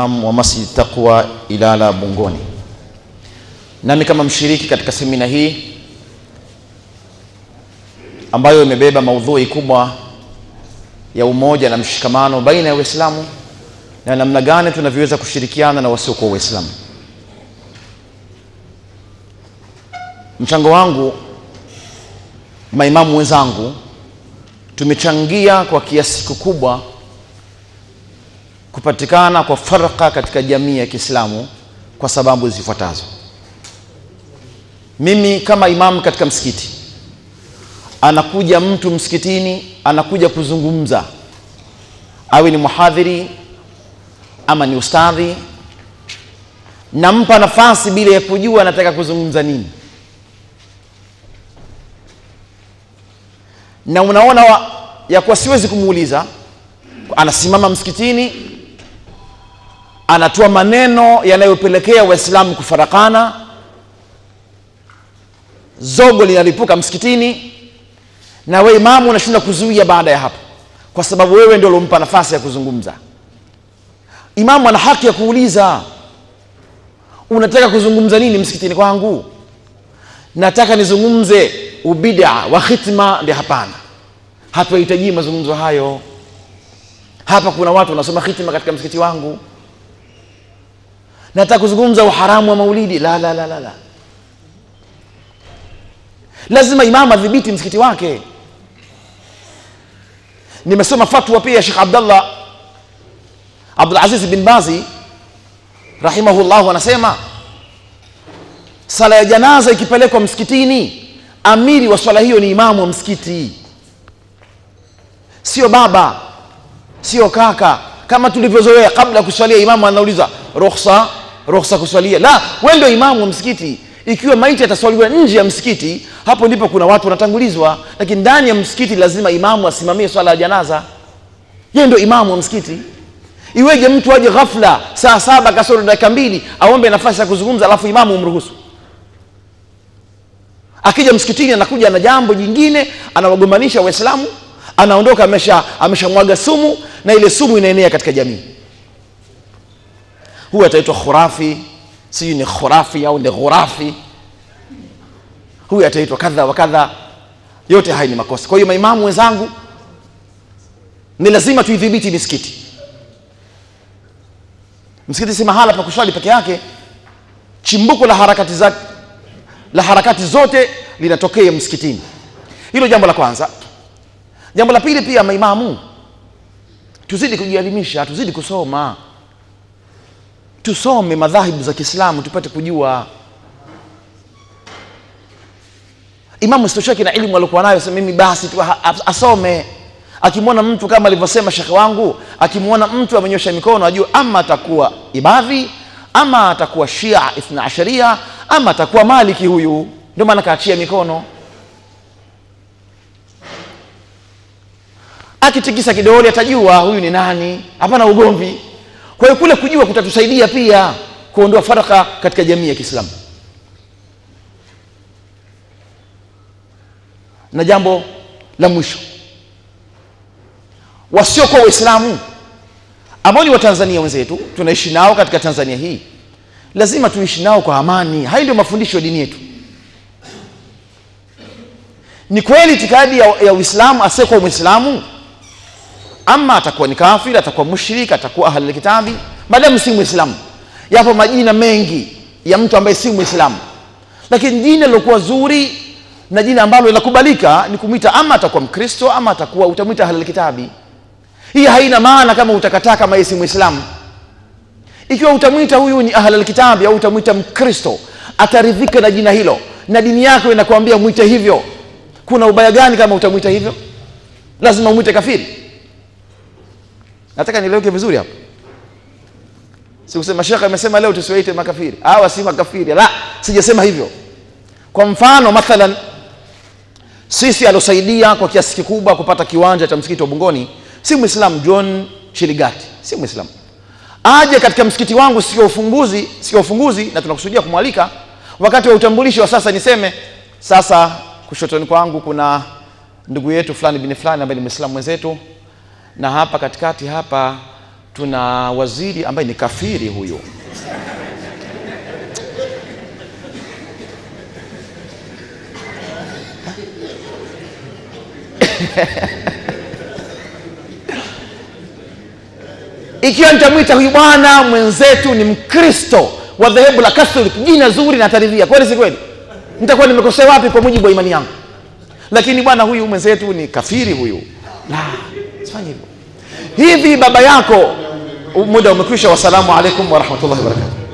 imam wa Masjid Taqwa Ilala Bungoni. Nami kama mshiriki katika semina hii ambayo imebeba maudhui kubwa ya umoja na mshikamano baina ya Waislamu na namna gani tunavyoweza kushirikiana na wasiokuwa Waislamu. Mchango wangu, maimamu wenzangu, tumechangia kwa kiasi kikubwa kupatikana kwa farqa katika jamii ya Kiislamu kwa sababu zifuatazo. Mimi kama imamu katika msikiti, anakuja mtu msikitini, anakuja kuzungumza, awe ni muhadhiri ama ni ustadhi, nampa nafasi bila ya kujua anataka kuzungumza nini, na unaona wa, ya kuwa siwezi kumuuliza. Anasimama msikitini, anatoa maneno yanayopelekea Waislamu kufarakana, zogo linalipuka msikitini, na we imamu unashindwa kuzuia baada ya hapo, kwa sababu wewe ndio uliompa nafasi ya kuzungumza. Imamu ana haki ya kuuliza, unataka kuzungumza nini msikitini kwangu? Nataka nizungumze ubida wa khitma. Ndio, hapana, hatuhitaji mazungumzo hayo. Hapa kuna watu wanasoma khitma katika msikiti wangu. Nataka kuzungumza uharamu wa maulidi. La, la, la, la, la. Lazima imamu adhibiti msikiti wake. Nimesoma fatwa pia ya Sheikh Abdallah Abdul Aziz bin Bazi rahimahullahu anasema sala ya janaza ikipelekwa msikitini, amiri wa swala hiyo ni imamu wa msikiti, sio baba, sio kaka, kama tulivyozoea. Kabla ya kuswalia, imamu anauliza ruhusa, ruhusa kuswalia. La, wewe ndio imamu wa msikiti. Ikiwa maiti ataswaliwa nje ya msikiti, hapo ndipo kuna watu wanatangulizwa, lakini ndani ya msikiti lazima imamu asimamie swala ya janaza. Yeye ndio imamu wa msikiti. Iweje mtu aje ghafla saa saba kasoro dakika mbili aombe nafasi ya kuzungumza, alafu imamu umruhusu? Akija msikitini anakuja na jambo jingine, anawagombanisha Waislamu, anaondoka amesha ameshamwaga sumu, na ile sumu inaenea katika jamii. Huyu ataitwa khurafi, sijui ni khurafi au ni ghurafi, huyu ataitwa kadha wa kadha. Yote haya ni makosa. Kwa hiyo maimamu wenzangu, ni lazima tuidhibiti misikiti. Msikiti si mahala pa kuswali peke yake. Chimbuko la harakati za, la harakati zote linatokea msikitini. Hilo jambo la kwanza. Jambo la pili, pia maimamu tuzidi kujielimisha, tuzidi kusoma, tusome madhahibu za Kiislamu tupate kujua. Imamu sitosheki na elimu aliokuwa nayo, sema mimi basi tu asome akimwona mtu kama alivyosema shekhe wangu, akimwona mtu amenyosha mikono ajue ama atakuwa ibadhi ama atakuwa shia ithna asharia ama atakuwa maliki. Huyu ndio maana kaachia mikono. Akitikisa kidole atajua huyu ni nani, hapana ugomvi. Kwa hiyo kule kujua kutatusaidia pia kuondoa faraka katika jamii ya Kiislamu. Na jambo la mwisho wasiokuwa Waislamu ambao ni Watanzania wenzetu, tunaishi nao katika Tanzania hii, lazima tuishi nao kwa amani. Hayo ndio mafundisho ya dini yetu. Ni kweli itikadi ya, ya Uislamu, asiyekuwa Mwislamu ama atakuwa ni kafiri, atakuwa mushrik, atakuwa ahlul kitabi, maadamu si Mwislamu. Yapo majina mengi ya mtu ambaye si Mwislamu, lakini jina lilokuwa zuri na jina ambalo linakubalika ni kumwita ama atakuwa Mkristo ama atakuwa utamwita ahlul kitabi. Hii haina maana kama utakataa kama yeye si Muislamu. Ikiwa utamwita huyu ni ahlul kitabi au utamwita Mkristo, ataridhika na jina hilo na dini yako inakwambia mwite hivyo. Kuna ubaya gani kama utamwita hivyo? Lazima umwite kafiri? Nataka nieleweke vizuri hapo. Sikusema shekhe amesema leo tusiwaite makafiri. Hawa si makafiri. La, sijasema hivyo. Kwa mfano mathalan, sisi aliosaidia kwa kiasi kikubwa kupata kiwanja cha msikiti wa Bungoni si Mwislamu. John Chiligati si Mwislamu, aje katika msikiti wangu siku ya ufunguzi, siku ya ufunguzi, na tunakusudia kumwalika wakati wa utambulishi wa sasa. Niseme sasa, kushotoni kwangu kuna ndugu yetu fulani bin fulani ambaye ni Mwislamu mwenzetu, na hapa katikati hapa tuna waziri ambaye ni kafiri huyo ikiwa nitamwita huyu bwana mwenzetu ni mkristo wa dhehebu la catholic jina zuri na ataridhia kweli si kweli nitakuwa nimekosea wapi kwa mujibu wa imani yangu lakini bwana huyu mwenzetu ni kafiri huyu la sifanye hivyo hivi baba yako muda umekwisha wassalamu alaikum warahmatullahi wabarakatuh